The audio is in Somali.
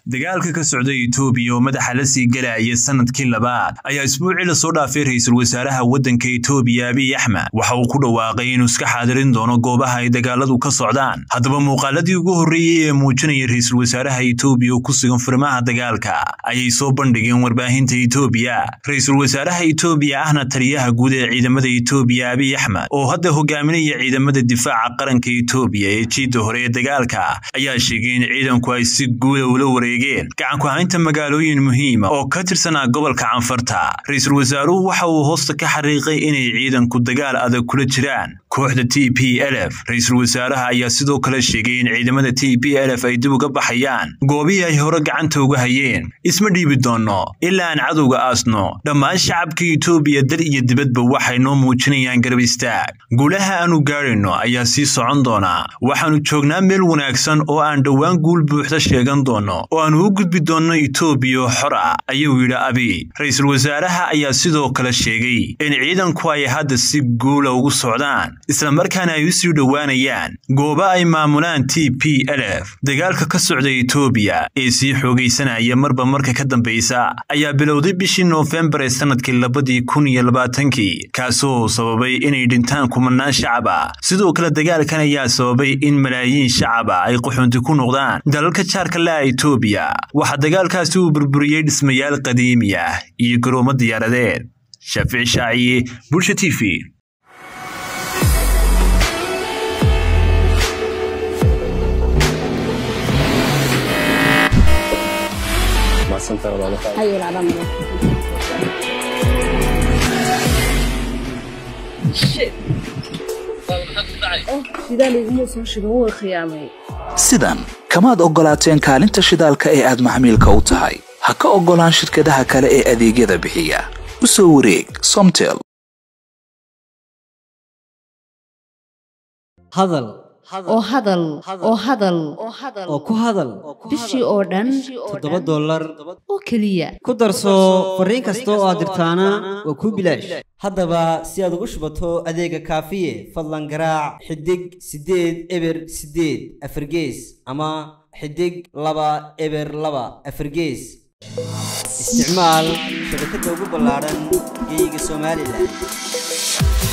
dagaalka ka socda etoobiya oo madaxa la sii galaya sanadkii labaad ayaa isbuucii lasoo dhaafay ra-iisul wasaaraha waddanka etoobiya abiy axmed waxa uu ku dhawaaqay inuu iska xaadirin doono goobaha ay dagaaladu ka socdaan haddaba muuqaaladii ugu horreeyey ee muujinaya ra-iisul wasaaraha etoobiya oo ku sugan furimaha dagaalka ayay soo bandhigeen warbaahinta etoobiya ra-iisul wasaaraha etoobiya ahna taliyaha guud ee ciidamada etoobiya abiy axmed oo hadda hogaaminaya ciidamada difaaca qaranka etoobiya ee jiidda hore ee dagaalka ayaa sheegay in ciidanku ay si guuda ula wareegeen gacanku haynta magaalooyin muhiima oo ka tirsanaa gobolka canfarta ra-iisul wasaaruhu waxa uu hoosta ka xariiqay inay ciidanku dagaal adag kula jiraan kooxda t p lf ra-iisul wasaaraha ayaa sidoo kale sheegay in ciidamada t p lf ay dib uga baxayaan goobihii ay hore gacanta uga hayeen isma dhiibi doonno ilaa aan cadowga aasno dhammaan shacabka etoobiya dal iyo dibadba waxay noo muujinayaan garab istaag guulaha aanu gaadhayno ayaa sii socon doonaa waxaannu joognaa meel wanaagsan oo aan dhowaan guul buuxda sheegan doonno oo aanu u gudbi doonno etoobiya xor ah ayuu yidhi abiy ra-iisul wasaaraha ayaa sidoo kale sheegay in ciidanku ay hadda si guula ugu socdaan islamarkaana ay u sii dhowaanayaan goobo ay maamulaan t p lf dagaalka ka socda etoobiya ee sii xoogaysanaya marba marka ka dambaysa ayaa bilowday bishii noofembar ee sannadkii labadii kun iyo labaatankii kaasoo sababay inay dhintaan kumanaan shacab ah sidoo kale dagaalkan ayaa sababay in malaayiin shacab ah ay qaxoonti ku noqdaan dalalka jaarka la'a etoobiya waxaa dagaalkaasi uu burburiyey dhismayaal qadiimi ah iyo garoomo diyaaradeed shaafici shaaciye bulsha t v sidan kamaad oggolaateen kaalinta shidaalka ee aad maxmiilka u tahay ha ka oggolaan shirkadaha kale ee adeegyada bixiya u soo wareeg somtel hadal oo hadal oo hadal oo ku hadal bishii oo dhan toddoba dollar oo keliya ku darso fariin kasta oo aad dirtaana waa kuu bilaash haddaba si aad ugu shubato adeega kaafiye fadlan garaac xidig siddeed eber siddeed afargees ama xidig laba eber laba afargees isticmaal shabakadda ugu ballaadhan geeyiga somalilan